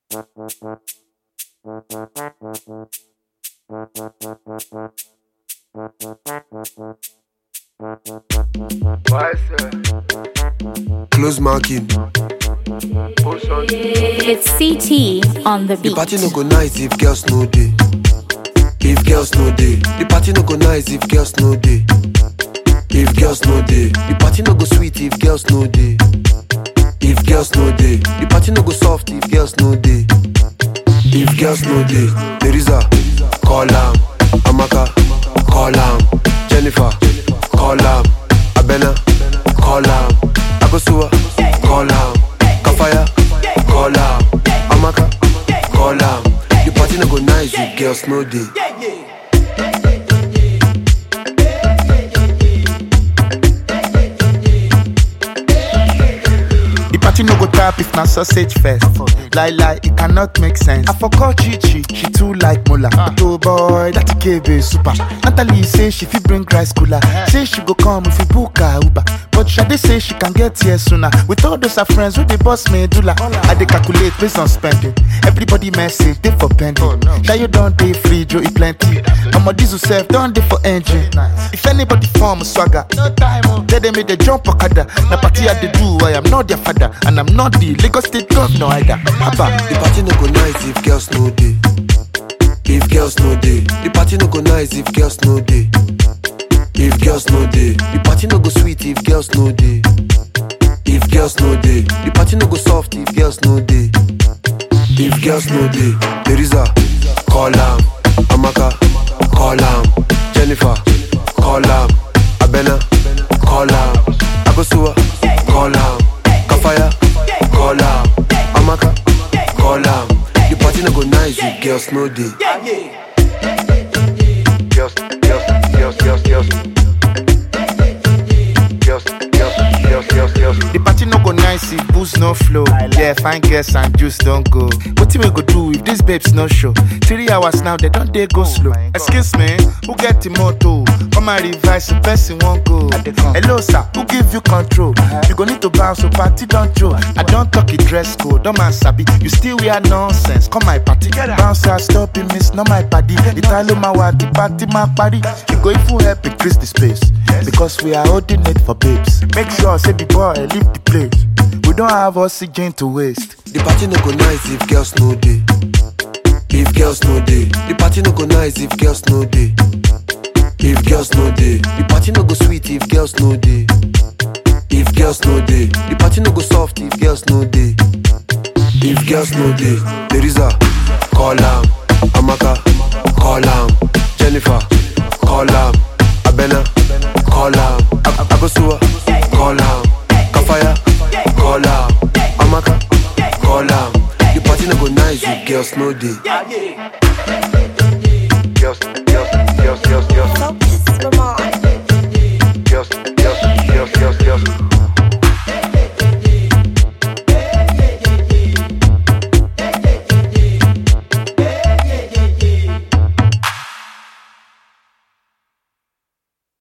Close marking. It's CT on the The beat. party no go nice if girls no day. If girls no day, the party no go nice if girls no day. If girls no day, the party no go sweet if girls no day. If girls no day, the party no go soft if girls no day. If girls no day, there is a call am, Amaka, call am, Jennifer, call am, Abena, call am, Akosua, call am, Kafaya, call am, Amaka, call am. The party no go nice if girls no day. The party no go tap if na sausage first. Lie lie, it cannot make sense. I forgot Chichi, she too like Mola. But oh boy, that KB super. Natalie say she fit bring rice cooler. Say she go come if we book her Uber. But Shade say she can get here sooner. With all those her friends, with the boss medulla. I dey calculate based on spending. Everybody message, they for pending. Oh, no. you don't dey free, Joe, e plenty. I'm a diesel self, don't dey for engine. If anybody form swagger, no time. Tell them make they jump okada. Na party I dey do, I am not their father, and I'm not the Lagos State governor either. Abba. The party no go nice if girls no day. If girls no day, the party no go nice if girls no day. If girls no day, the party no go sweet if girls no day. If girls no day, the party no go soft if girls no day. If girls no day, there is a call am, Amaka, call am, Jennifer, call am, Abena, call am, Akosua, call am, Kafaya, call am, Amaka, call am. The party no go nice if girls no day. Girls, girls, girls, girls, girls. Girls, girls, girls, girls, girls. The party no go nice if booze no flow. Yeah, fine girls and juice don't go. What we go do if these babes no show? Three hours now, they don't they go slow. Excuse me, who get the motto? Come and revise the person won't go. Hello, sir, who give you control? You go need to bounce, so party don't joke. I don't talk it dress code, don't man sabi. You still wear nonsense. Come my party, bounce, I stop it, miss, not my party. Italo my the party, my party. You go if you help increase the space. Because we are holding it for babes. Make sure, say the boy, leave the place. We don't have oxygen to waste. The party no go nice if girls no day. If girls no day, the party no go nice if girls no day. If girls no day, the party no go sweet if girls no day. If girls no day, the party no go soft if girls no day. If girls no day, there is a call am, Amaka, call am, Jennifer, call am, Abena, call am, Ab- Abosua, call am, Kafaya, call am, Amaka, call am. The party no go nice if girls no day.